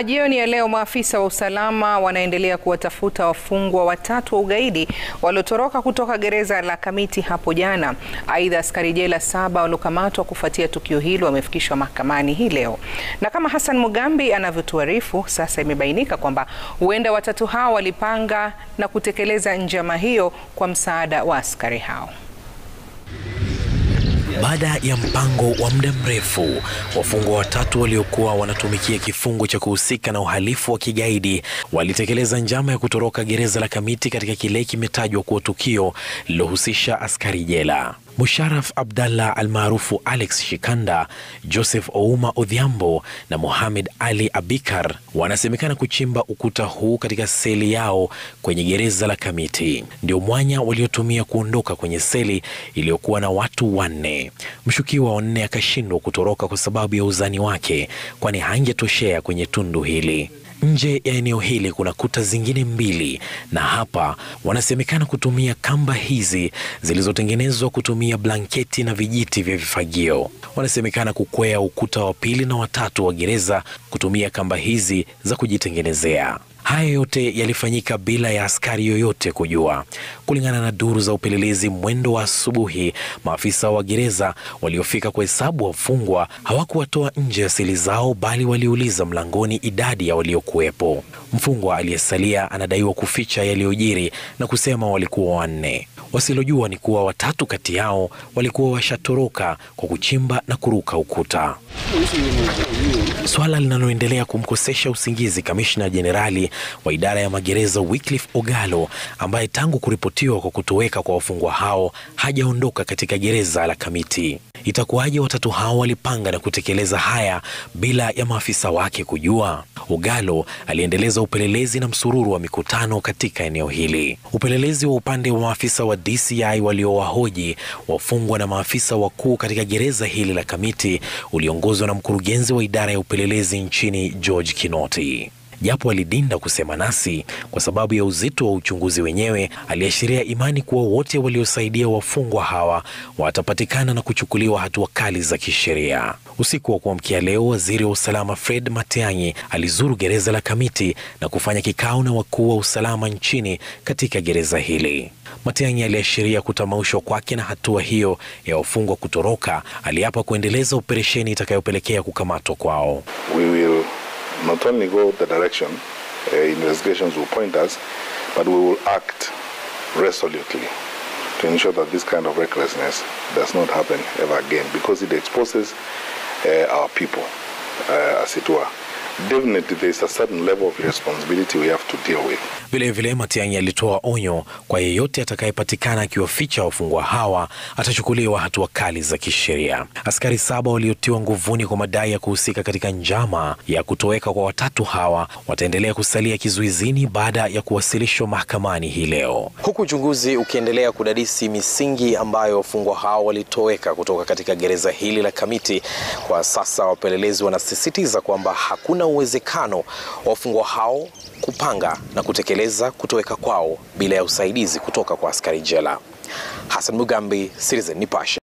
Jioni ya leo maafisa wa usalama wanaendelea kuwatafuta wafungwa watatu wa ugaidi waliotoroka kutoka gereza la Kamiti hapo jana. Aidha, askari jela saba waliokamatwa kufuatia tukio hilo wamefikishwa mahakamani hii leo. Na kama Hassan Mugambi anavyotuarifu, sasa imebainika kwamba huenda watatu hao walipanga na kutekeleza njama hiyo kwa msaada wa askari hao. Baada ya mpango wa muda mrefu, wafungwa watatu waliokuwa wanatumikia kifungo cha kuhusika na uhalifu wa kigaidi walitekeleza njama ya kutoroka gereza la Kamiti katika kile kimetajwa kuwa tukio lililohusisha askari jela. Musharaf Abdallah almaarufu Alex Shikanda, Joseph Ouma Odhiambo na Mohamed Ali Abikar wanasemekana kuchimba ukuta huu katika seli yao kwenye gereza la Kamiti. Ndio mwanya waliotumia kuondoka kwenye seli iliyokuwa na watu wanne. Mshukiwa wa nne akashindwa kutoroka kwa sababu ya uzani wake, kwani hangetoshea kwenye tundu hili. Nje ya eneo hili kuna kuta zingine mbili, na hapa wanasemekana kutumia kamba hizi zilizotengenezwa kutumia blanketi na vijiti vya vifagio. Wanasemekana kukwea ukuta wa pili na watatu wa gereza kutumia kamba hizi za kujitengenezea. Haya yote yalifanyika bila ya askari yoyote kujua. Kulingana na duru za upelelezi, mwendo wa asubuhi, maafisa wa gereza waliofika kuhesabu wafungwa hawakuwatoa nje ya seli zao, bali waliuliza mlangoni idadi ya waliokuwepo. Mfungwa aliyesalia anadaiwa kuficha yaliyojiri na kusema walikuwa wanne. Wasilojua ni kuwa watatu kati yao walikuwa washatoroka kwa kuchimba na kuruka ukuta, swala linaloendelea kumkosesha usingizi kamishna jenerali wa idara ya magereza Wycliffe Ogalo, ambaye tangu kuripotiwa kwa kutoweka kwa wafungwa hao hajaondoka katika gereza la Kamiti. Itakuwaje watatu hao walipanga na kutekeleza haya bila ya maafisa wake kujua? Ogalo aliendeleza upelelezi na msururu wa mikutano katika eneo hili. Upelelezi wa upande wa maafisa wa DCI waliowahoji wafungwa na maafisa wakuu katika gereza hili la Kamiti uliongozwa na mkurugenzi wa idara ya upelelezi nchini George Kinoti. Japo alidinda kusema nasi kwa sababu ya uzito wa uchunguzi wenyewe, aliashiria imani kuwa wote waliosaidia wafungwa hawa watapatikana na kuchukuliwa hatua kali za kisheria. Usiku wa kuamkia leo, waziri wa usalama Fred Matiang'i alizuru gereza la Kamiti na kufanya kikao na wakuu wa usalama nchini katika gereza hili. Matiang'i aliashiria kutamaushwa kwake na hatua hiyo ya wafungwa kutoroka. Aliapa kuendeleza operesheni itakayopelekea kukamatwa kwao. We will not only go the direction uh, investigations will point us, but we will act resolutely to ensure that this kind of recklessness does not happen ever again because it exposes uh, our people, uh, as it were. Definitely there is a certain level of responsibility we have to deal with. Vilevile, Matiang'i alitoa onyo kwa yeyote atakayepatikana akiwaficha wafungwa hawa atachukuliwa hatua kali za kisheria. Askari saba waliotiwa nguvuni kwa madai ya kuhusika katika njama ya kutoweka kwa watatu hawa wataendelea kusalia kizuizini baada ya kuwasilishwa mahakamani hii leo, huku uchunguzi ukiendelea kudadisi misingi ambayo wafungwa hao walitoweka kutoka katika gereza hili la Kamiti. Kwa sasa wapelelezi wanasisitiza kwamba hakuna uwezekano wa wafungwa hao kupanga na kutekeleza kutoweka kwao bila ya usaidizi kutoka kwa askari jela. Hassan Mugambi, Citizen Nipashe.